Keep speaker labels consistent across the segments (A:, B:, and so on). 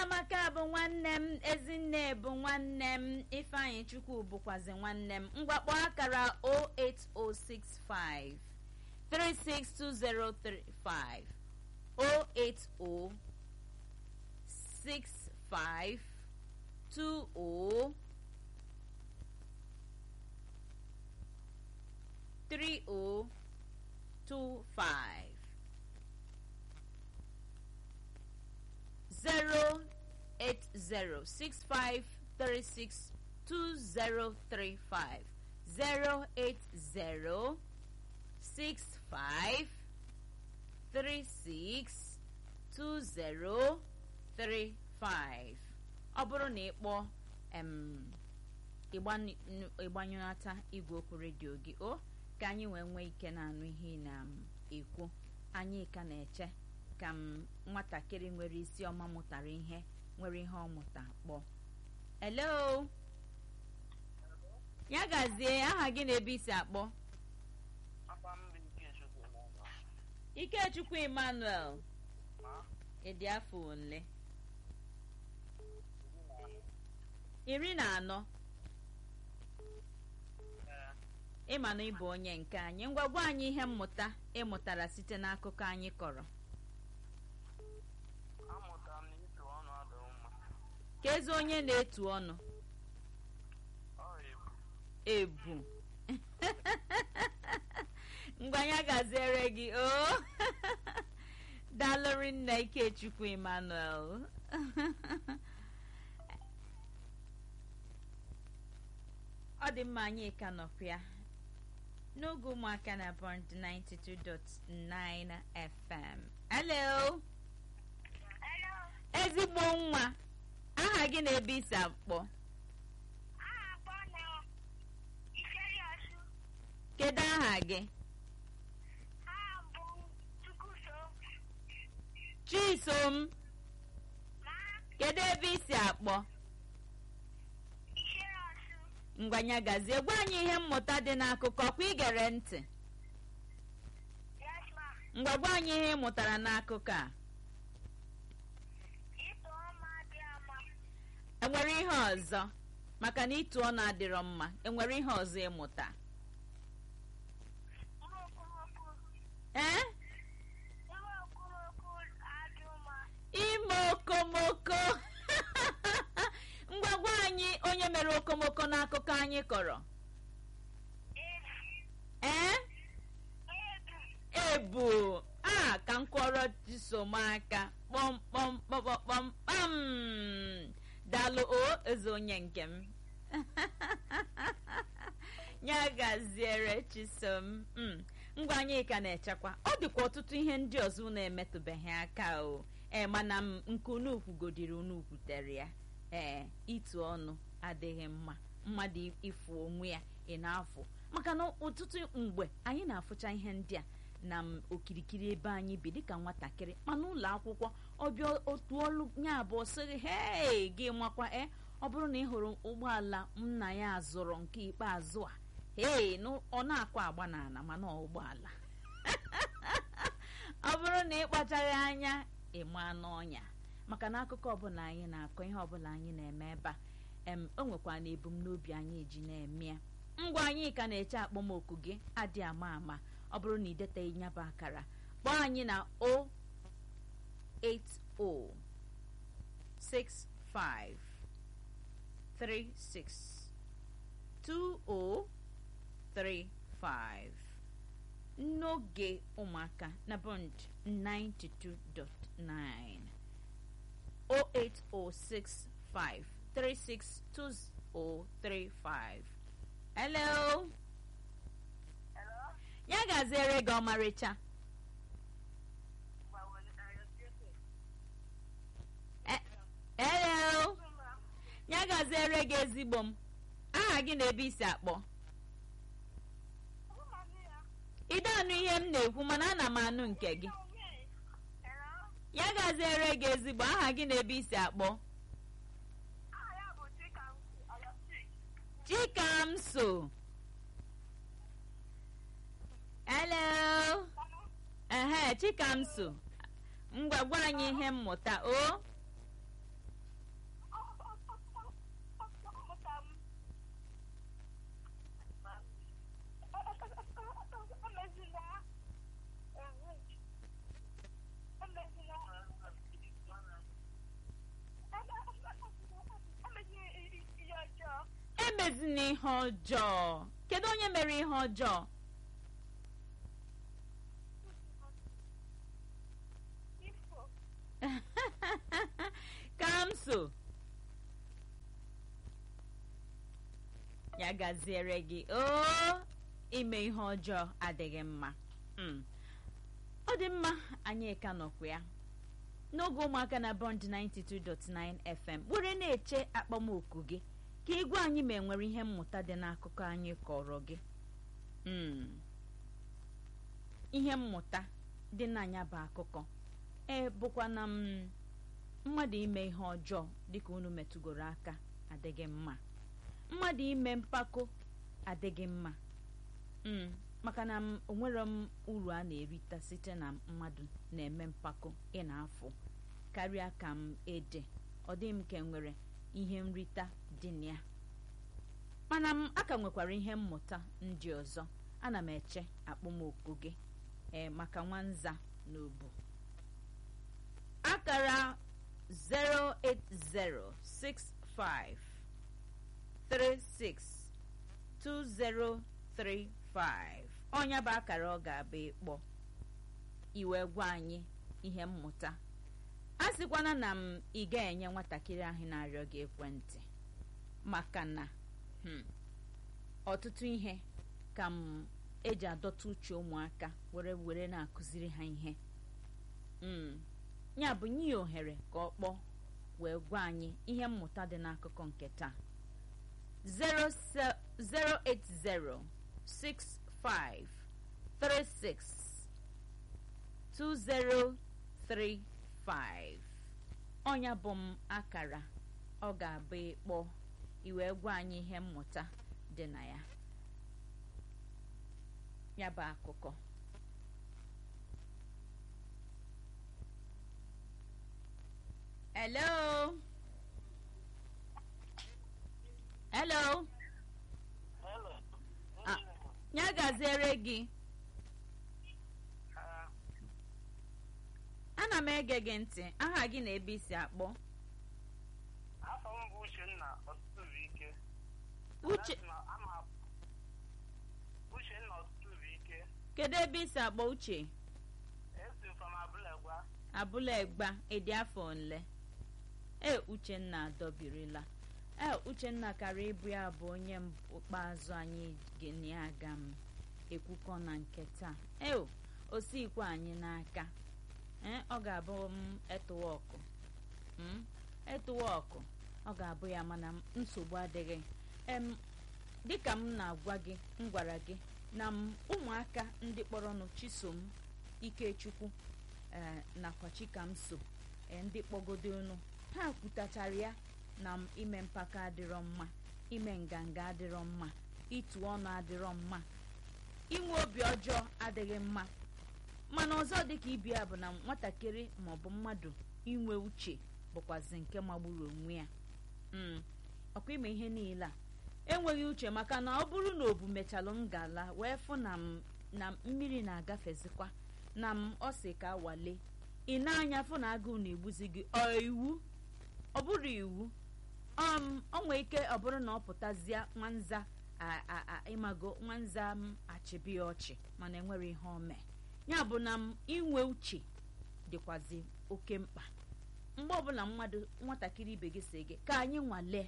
A: chiamaka bụ nwanne m ezinne bụ nwanne m ifeanyị chukwu bụkwazi nwanne m mgbakpọ akara 08065 362035 08065 20 3025 zero eight zero six five thirty six two zero three five zero eight zero six five three six two zero three five ọ bụrụ na ị kpọọ em ịgbanyụnata igwe okwu redio gị o ka anyị wee nwee ike na-anụ ihe ị na-ekwu anyị ka na-eche ka m nwatakịrị nwere isi ọma mụtara ihe nwere ihe ọ mụta kpọọ hello ya gazie aha gị na ebe isi akpọ ikechukwu emmanuel ịdị afọ ole iri na anọ ịma na ịbụ onye nke anyị ngwa gwa anyị ihe mmụta ịmụtara site n'akụkọ anyị kọrọ
B: amụtara m na ịtụ ọnụ adịghị mma
A: ka ezi onye na-etu ọnụ
B: ọ ebu
A: ebu mgbanya gaziere gị o dalụrị nna ikechukwu emmanuel ọ dị mma anyị ka nọkwa ya n'oge ụmụaka na bond 92.9 fm hello
C: Hello.
A: ezigbo nwa aha gị na ebe isi akpọ
C: Aha akpọ na Iferi Ọsụ.
A: kedu aha gị
C: Aha bụ Chukwuso.
A: chisom
C: Ma
A: kedu ebe isi akpọ
C: Iferi Ọsụ.
A: ngwanya gazie gwa anyị ihe mmụta dị n'akụkọ kwa igere ntị
C: Yes, ma.
A: ngwa gwa anyị ihe ị mụtara n'akụkọ a
C: Ịtụ ọma dị ama.
A: enwere ihe ọzọ maka na ịtụ ọnụ adịrọ mma enwere ihe ọzọ ịmụta
C: Nwa okomoko.
A: ee
C: Nwa okomoko adị mma.
A: ime okomoko ngwa gwa anyị onye mere okomoko n'akụkọ anyị kọrọ
C: Ebu.
A: ee
C: Ebu.
A: ebu a ka m kwọrọ chisom aka kpọmkpọm kpọmkpọm kpam dalụ o eze onye nke m ya gaziere chisom mm. ngwa anyị ka na-echekwa ọ dịkwa ọtụtụ ihe ndị ọzọ unu emetụbeghị aka o ee mana m nke unu kwugodiri unu kwutere ya ee itu ọnụ adịghị mma mmadụ ịfụ onwe ya ị na-afụ maka na ọtụtụ mgbe anyị na-afụcha ihe ndị a na m okirikiri ebe anyị bi dịka nwatakịrị mana ụlọ akwụkwọ ọbịa otu ọlụ ya abụọ sịrị hei gị makwa e ọ bụrụ na ị hụrụ ụgbọala nna ya zụrụ nke ikpeazụ a hei na ọ na-akwa agba n'ala mana ọ ụgbọala ọ bụrụ na ị kpachaghị anya ịma n'ọnya maka na akụkọ ọbụla anyị na-akọ ihe ọbụla anyị na-eme ebe a em o nwekwa na ebumnobi anyị eji na-eme ya ngwa anyị ka na-eche akpọmoku gị adị ama ama ọ bụrụ na ị deteghị nyaba akara kpọọ anyị na 08065362035 n'oge ụmụaka na bond 92.9 08065362035 hello
C: Hello.
A: ya gaziere gị ọmarịcha
C: Gbawere ayọ Jesu.
A: E- hello
C: Ma.
A: ya gaziere gị ezigbo m aha gị na ebe isi akpọ
C: Ụmụnne ya.
A: ide anụ ihe m na-ekwu mana ana m anụ nke gị
C: Hello.
A: ya gaziere gị ezigbo aha gị na ebe isi akpọ
C: Aha ya bụ Chikamsi Ayọ Sik.
A: chikamso hello ehe chikamso ngwa gwa anyị ihe mmụta o ihe ọjọọ kedu onye mere ihe ọjọọ
C: ifo
A: kamso ya gaziere gị o ime ihe ọjọọ adịghị mma Mm. ọ dị mma anyị ka nọkwa ya n'oge ụmụaka na bond 92.9 fm were na-eche akpọmoku gị ka igwe anyị ma enwere ihe mmụta dị n'akụkọ anyị kọrọ gị Mm. ihe mmụta dị n'anya bụ akụkọ e bụkwa na m mmadụ ime ihe ọjọọ dịka unu metụgoro aka adịghị mma mmadụ ime mpako adịghị mma mm, maka na m onwere m uru a na-erita site na mmadụ na-eme mpako ị na-afụ karịa ka m ede ọ dị m ka enwere ihe nrita dị na ya mana m aka nwekwara ihe mmụta ndị ọzọ ana m eche akpọmoku gị ee maka nwanza na obu akara 08065 362035 ọnya bụ akara ọ ga-abụ ịkpọ iwe gwa anyị ihe mmụta a sịkwana na m ị ga-enye nwatakịrị ahụ na-arịọ gị ekwentị maka na hmm, ọtụtụ ihe ka m eji adọta uche ụmụaka were were na-akụziri ha ihe mm. ya bụ nye ya ohere ka ọ kpọọ wee gwa anyị ihe mmụta dị n'akụkọ nke taa 08065362035 ọnya bụ m akara ọ ga-abụ ịkpọ iwee gwa anyị ihe mmụta dị na ya ya bụ akụkọ hello hello
B: Hello.
A: Ah. ya gaziere gị
B: Ah,
A: ana m ege gị ntị aha gị na ebe isi akpọ
B: afọ m bụ Uchenna ọtụtụ ike.
A: uche
B: That's my- I'm a- Uchenna ọtụtụ ike.
A: kedu ebe isi akpọ uche
B: Esi m from Abulegwa.
A: abụla egba ịdị afọ nle e uchenna adọbirila e uchenna kara ịbụ ya bụ onye ikpeazụ anyị gịnị aga m ekwukọ na nke taa e osikwe anyị n'aka ee ọ ga-abụ m etụwa ọkụ m etụwa ọkụ ọ ga-abụ ya mana nsogbu adịghị em dịka m na-agwa gị m gwara gị na m ụmụaka ndị kpọrọnụ chisom ikechukwu ee nakwa chikamso ee ndị kpọgodonu ha kwutachara ya na m ime mpako adịrọ mma ime nganga adịrọ mma ịtụ ọnụ adịrọ mma inwe obi ọjọọ adịghị mma mana ọzọ dịka ibi ya bụ na nwatakịrị maọbụ mmadụ inwe uche bụkwazi nke magburu onwe ya mm. ọkwa ime ihe niile a enweghị uche maka na ọ bụrụ na obu mechalụ ngala wee fụ na m na mmiri na-agafezikwa na m ọ sị ka wale ị na-anya fụ na agụụ na-egbuzi gị ọ iwu ọ bụrụ iwu um ọ nwee ike ọ bụrụ na ọ pụtazie nwanza a- a- a- ịmago nwanza m achịbị ya ọchị mana enwere ihe o mee ya bụ na m inwe uche dịkwazi oke mkpa mgbe ọbụla mmadụ nwatakịrị ibe gị si gị ka anyị nwalee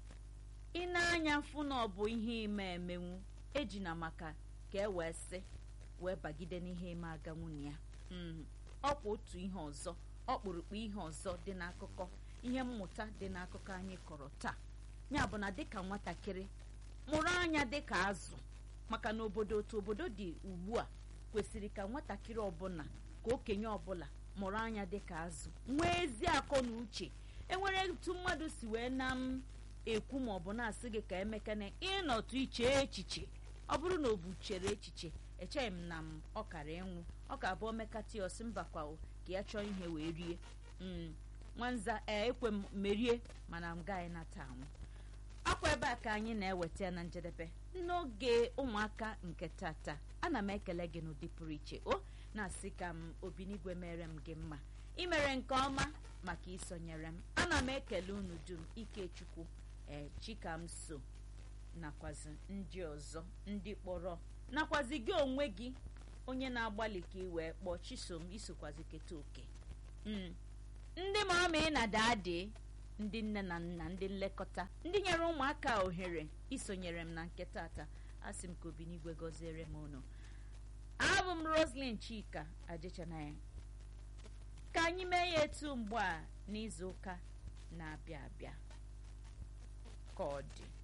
A: ị na-anya fụ na ọ bụ ihe ime emenwu ejina maka ka e wee sị wee bagide n'ihe ime aga nwunye ya Mm. ọkwa otu ihe ọzọ ọkpụrụkpụ ihe ọzọ dị n'akụkọ ihe mmụta dị n'akụkọ anyị kọrọ taa ya bụ na dịka nwatakịrị mụrụ anya dịka azụ maka na obodo otu obodo dị ugbu a kwesịrị ka nwatakịrị ọbụla ka okenye ọbụla mụrụ anya dịka azụ nwee ezi akọ na uche enwere etu mmadụ si wee na m ekwu ma ọ bụ na-asị gị ka emekene ịnọtụ iche echiche ọ bụrụ na o bu chere echiche echeghị m na m ọ kara ịnwụ ọ ka abụọ mekata ya ọsị mbakwa o ka ya chọọ ihe wee rie Mm. nwanza ee ekwe m merie mana m gaghị nata anwụ akwa ebe a ka anyị na-eweta ya na njedebe n'oge ụmụaka nke tata ana m ekele gị n'ụdị pụrụ iche o na-asị ka m obinigwe mere m gị mma imere nke ọma maka isonyere m ana m ekele unu dum ikechukwu ee chikamso nakwazi ndị ọzọ ndị kpọrọ nakwazi gị onwe gị onye na-agbalị ka ị wee kpọọ chisom isokwazi keta oke Mm. ndị mara ma ị na daadị ndị nne na nna ndị nlekọta ndị nyere ụmụaka ohere isonyere m na nke tata asị m ka obinigwe gọziere m unu abụ m roslyn chika ajechanaya ka anyị mee ya etu mgbe a n'izu ụka na-abịa abịa ka ọ dị